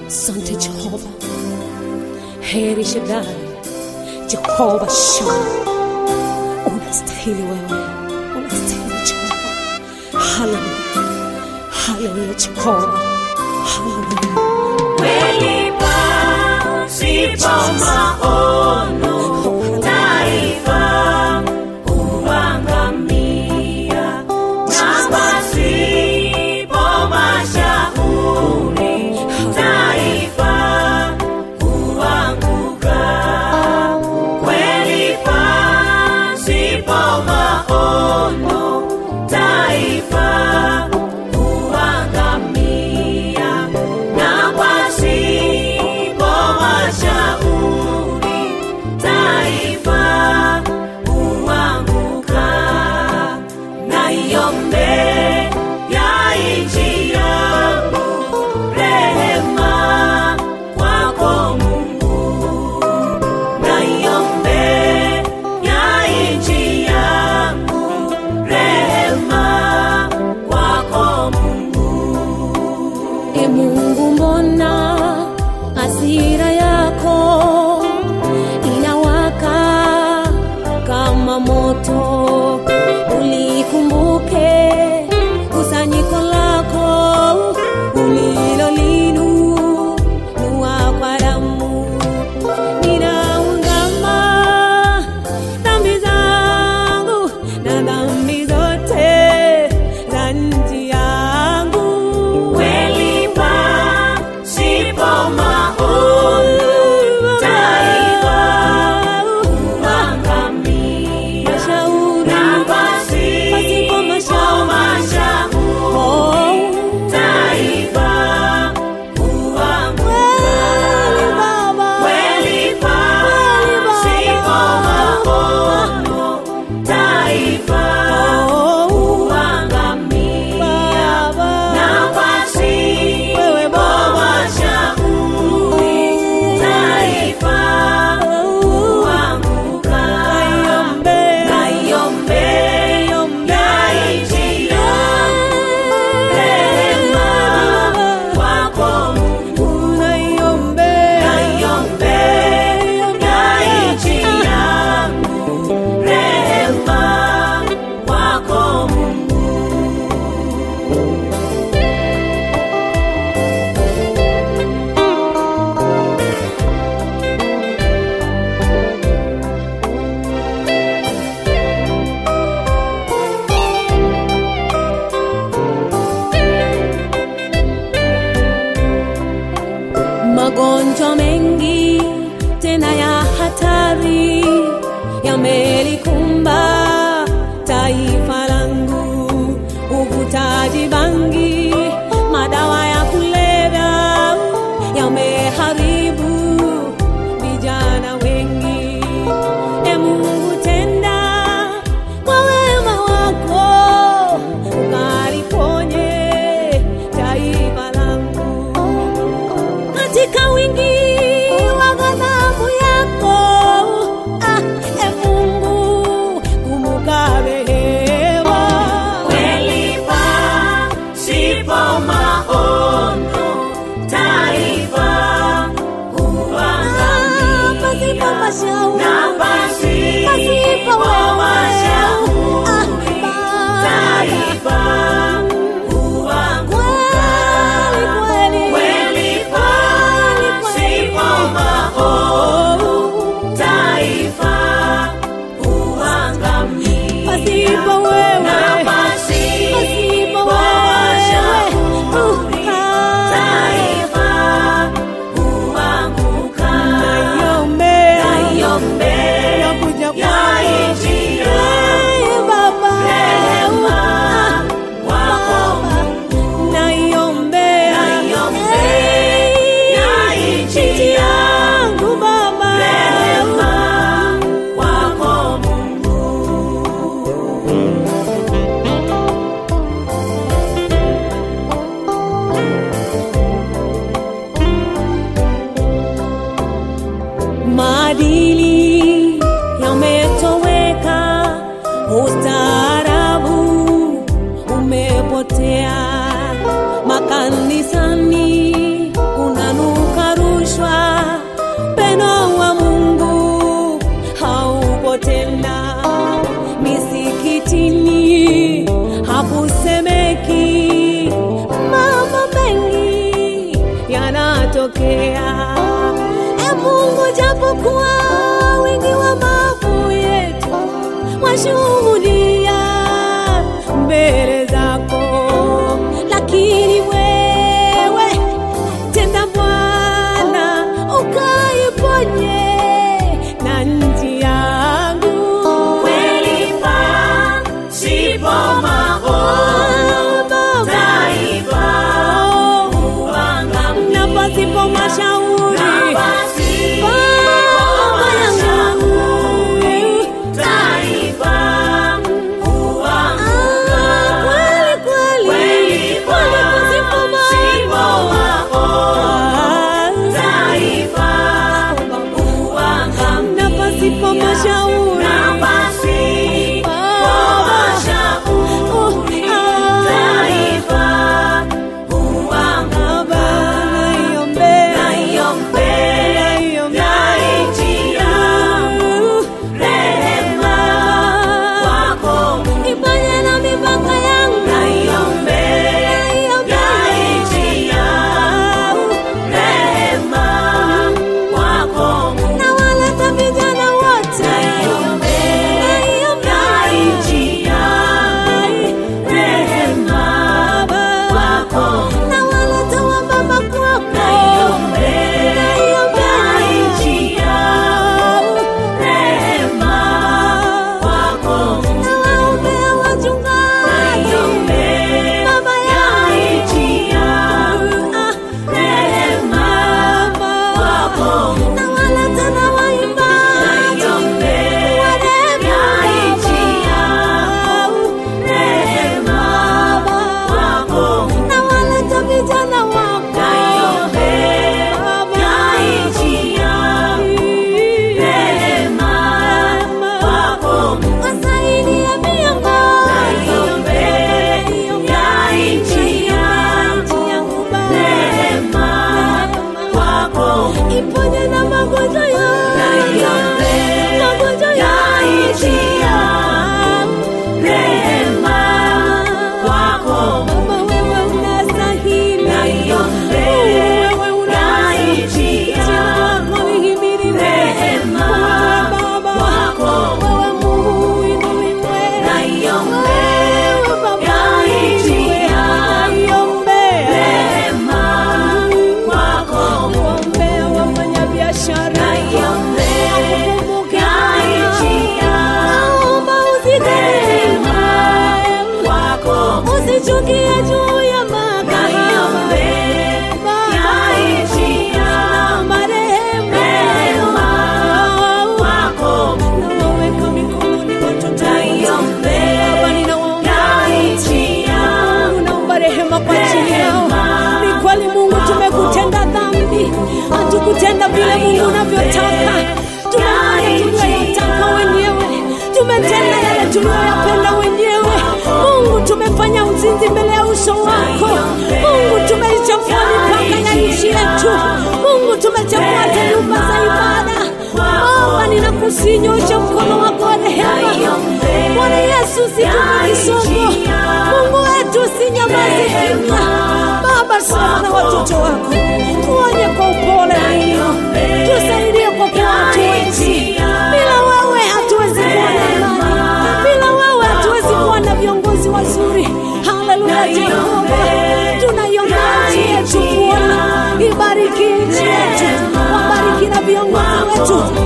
Asante Jehova, heri Shaddai, Jehova Shama, unastahili wewe, unastahili Jehova. Haleluya, haleluya Jehova, haleluya. Kweli pasipo maono taifa huangamia, na pasipo mashauri taifa huanguka. Kweli pasipo maono taifa huangamia, na pasipo mashauri taifa huanguka. Naiombea nchi yangu rehema kwako Mungu, naiombea nchi yangu rehema kwako Mungu. E Mungu, mbona hasira yako inawaka kama moto? Ulikumbuke kusanyiko lako ulilolinunua kwa damu. Ninaungama dhambi zangu na dhambi zote za nchi yangu. Kweli pasipo maono taifa huangamia, na pasipo mashauri taifa huanguka. Kweli pasipo maono taifa huangamia, na pasipo mashauri taifa huanguka. Naiombea nchi yangu rehema kwako Mungu, naiombea nchi yangu rehema kwako Mungu. Magonjwa mengi tena ya hatari yamelikumba taifa langu, uvutaji bangi, madawa ya kulevya yameharibu vijana wengi. E Mungu, tenda kwa wema wako ukaliponye taifa langu katika wingi wa ghadhabu yako. Ah, e Mungu, kumbuka rehema. Kweli pasipo maono taifa Ah, pasipo huangamia, mashauri. na pasipo Pasipo wewe. mashauri Ah, taifa huanguka. Kweli, kweli. Kweli pasipo maono taifa huangamia, Pasipo wewe. na pasipo Pasipo mashauri wewe. Ah, taifa huanguka. naiombea. Naiombea Nakuja ya nchi yangu Ee Baba. rehema kwako Mungu. Naiombea. Naiombea ya nchi yangu Baba. rehema kwako Mungu. maadili yametoweka, ustaarabu umepotea, makanisani unanuka yatatokea. E Mungu, japokuwa wingi wa maovu yetu washuhudia mbele zako, lakini wewe tenda Bwana ukaiponye na nchi yangu Kweli pasipo maono, taifa huangamia. na pasipo mashauri Na pasipo Baba yangu. mashauri, taifa huanguka. kweli kweli Kweli pasipo maono, taifa huangamia. na pasipo mashauri Na pasipo mashauri, taifa huanguka. Baba naiombea Naiombea nchi yangu, rehema kwako Mungu. ifanye na mipaka yangu Naiombea nchi yangu, rehema kwako Mungu. na waleta vijana wote Naiombea nchi yangu, rehema kwako Mungu. na waleta wababa kwako Naiombea nchi yangu, rehema kwako Mungu. na waombea wachungaji Baba yangu nchi yangu, rehema kwako Mungu. na waleta na waimbaji Naiombea nchi yangu, rehema kwako Mungu. na waleta vijana wako Naiombea nchi yangu, rehema kwako Mungu. wasaidie viongozi Naiombea nchi yangu, rehema kwako Mungu. iponye na magonjwa yote magonjwa yote Rehema kwako Mungu. Baba wewe unastahili Naiombea wewe unastahili nchi Jina yangu. lako lihimiliwe Rehema Wewe Baba kwako wewe Mungu uinuliwe Naiombea wewe Baba nchi uinuliwe yangu. naiombea Rehema kwako Mungu. kuombea wafanyabiashara Naiombea wakukumbuke nchi yangu. naomba uzidema Kwako Mungu. usichukie juu ya makahaba Naiombea nchi yangu. naomba rehema Rehema kwako Mungu. nawaweka mikononi watoto Naiombea Baba ninawaombea nchi yangu. naomba rehema kwa ajili yao Rehema ni kweli Mungu tumekutenda dhambi hatukutenda vile Mungu unavyotaka tumefanya tuliyoyataka wenyewe tumetenda yale tuliyoyapenda wenyewe Mungu tumefanya uzinzi mbele ya uso wako Mungu tumeichafua mipaka ya nchi yetu Mungu tumechafua hata nyumba za ibada Baba ninakusinyosha mkono wako wa rehema Bwana Yesu situpe kisogo Mungu wetu usinyamaze kimya Baba sana watoto wako tuonye kwa upole Mungu tusaidie kwa kuwa hatuwezi bila wewe hatuwezi kuwa na amani bila wewe hatuwezi kuwa na viongozi wazuri haleluya Jehova tunaiombea nchi yetu Bwana ibariki nchi yetu wabariki na viongozi wetu